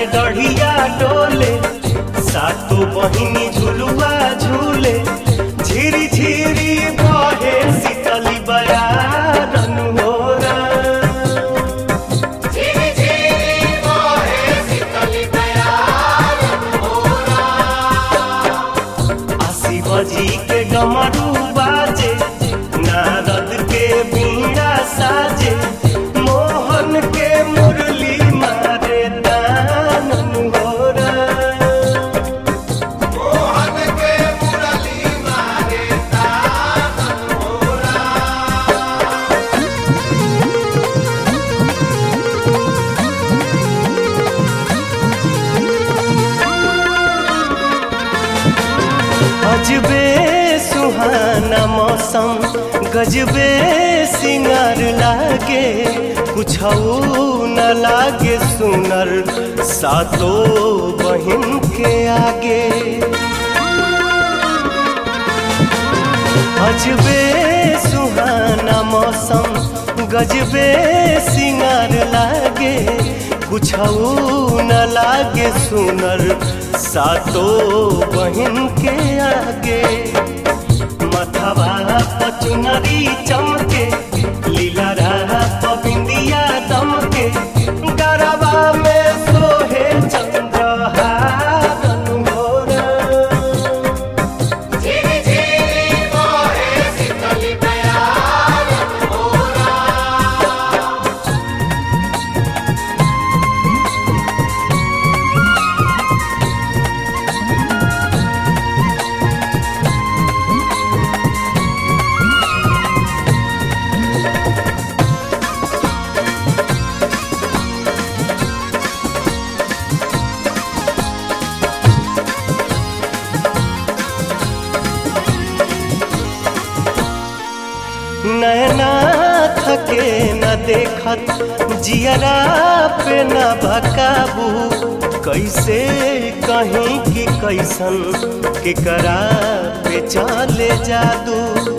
डढ़िया डोले सातो बहिनी झुलुआ झूले झिरी झिरी बहे शीतली बयारन हो आशी बजी के गमरू बाजे नारद के बीड़ा साजे मोहन के मुरली मारे दानन हो अजबे सुहाना मौसम गजबे सिंगार लागे कुछ न लागे सुनर सातो बहिन के आगे अजबे सुहाना मौसम गजबे सिंगार लागे कुछ न लागे सुनर सातो बहिन के आगे मथवा पचुनरी चमके लीला पबिंदिया दमके गरबा में सोहे चंद्रहारन मोरा नैना थके न देखत जियरा पे न भकाबू कैसे कहीं कि कैसन केकरा पे चले जादू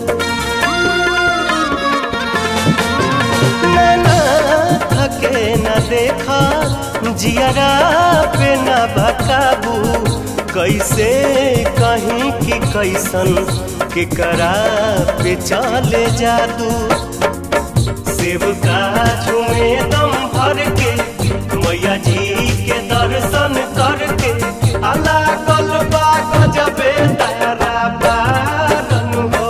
नैना थके न देखा जियरा पे न भकाबू कैसे कहीं कि कैसन केकरा पे चले जादू शिव का झूमे दम भर के मैया जी के दर्शन करके अला कलबा गजबे तारा बारन हो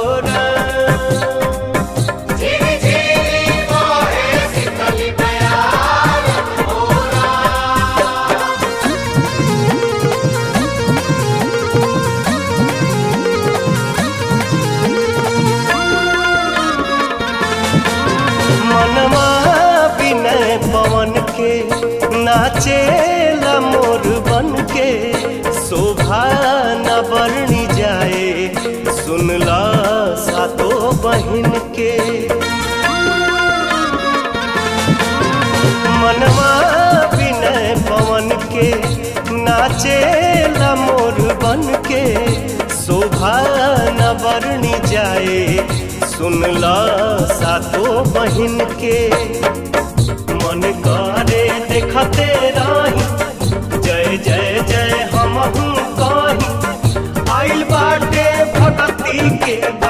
मनवा विनय पवन के नाचे मोर बन के शोभा न बरनी जाए सुनला सातो बहिन के मनवा विनय पवन के नाचे मोर बन के शोभा न बरनी जाए सुनला सातो बहिन के मन करे देखते रही जय जय जय हम कहीं आइल बाटे भगती के